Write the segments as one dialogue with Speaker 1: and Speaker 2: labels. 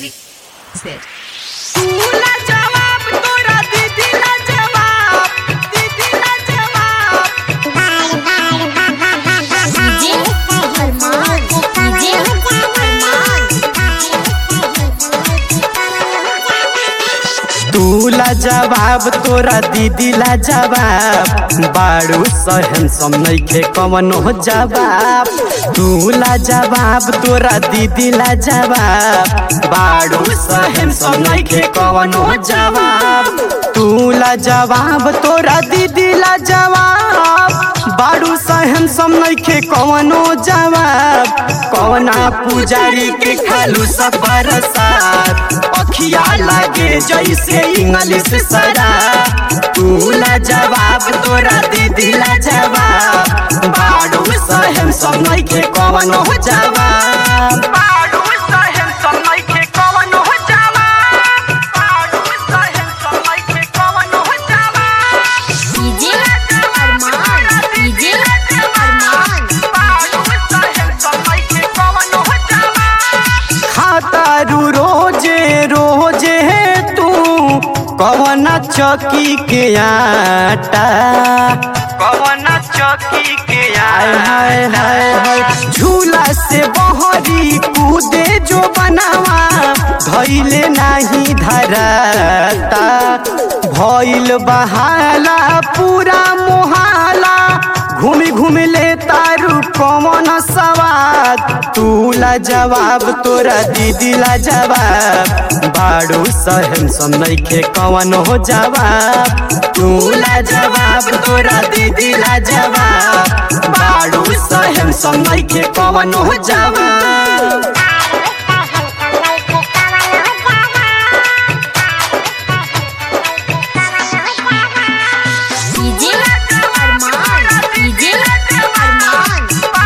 Speaker 1: Music. Zed.
Speaker 2: तूला जवाब तोरा दीदीला जवाब दीदीला जवाब
Speaker 3: डीजे अरमान डीजे अरमान
Speaker 2: तूला जवाब तोरा दीदीला जवाब बाड़ू सहन सम नइखे कवनो जवाब तूला जवाब तोरा दीदीला जवाब बाड़ू सहन सम नइखे कवनो जवाब तूला जवाब तोरा दीदीला जवाब बाड़ू सहन सम नइखे कवनो जवाब कवना पुजारी के खालू सब बरसात अखिया लागे जैसे इंग्लिश सरा तूला जवाब तोरा दीदीला जवाब बाड़ू सहन सम नइखे कवनो जवाब बाड़ू सहन सम नइखे कवनो जवाब बाड़ू सहन सम नइखे कवनो जवाब
Speaker 3: डीजे अरमान डीजे अरमान
Speaker 2: खातारू रोजे रोजे तू कवना चौकी के आटा कवना चौकी के आय हाय हाय हाय झूला से बहरी कूदे जो बनावा धैले नाही धराता भइल बहाला पूरा मोहाला घूमी घूमी ले तारू कमन सवाद तूला जवाब तोरा दीदीला जवाब बाड़ू सहन सम नइखे कवन हो जवाब तूला जवाब तोरा दीदीला जवाब बाड़ू सहन सम नइखे कवन हो जवाब
Speaker 3: डीजे अरमान डीजे अरमान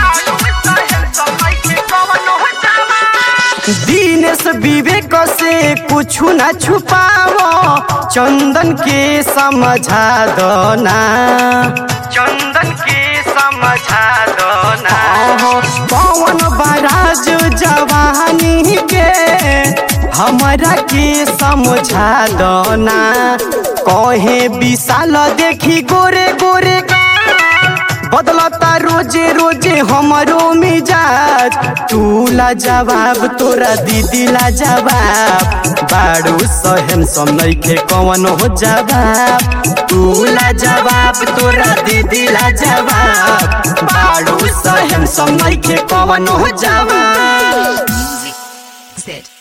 Speaker 2: दीनेश विवेक से कुछ न छुपाओ चंदन के समझा दो ना चंदन के समझा दो ना पवन बराज जवानी के हमरा के समझा दो ना कहे विशाल देखी गोरे गोरे बदलता रोजे रोजे हमरो मिजाज तूला जवाब तोरा दीदीला जवाब बाड़ू सहन सम नइखे कवन हो जवाब तूला जवाब तोरा दीदीला जवाब बाड़ू सहन सम नइखे कवन हो जवाब
Speaker 1: Music. Zed.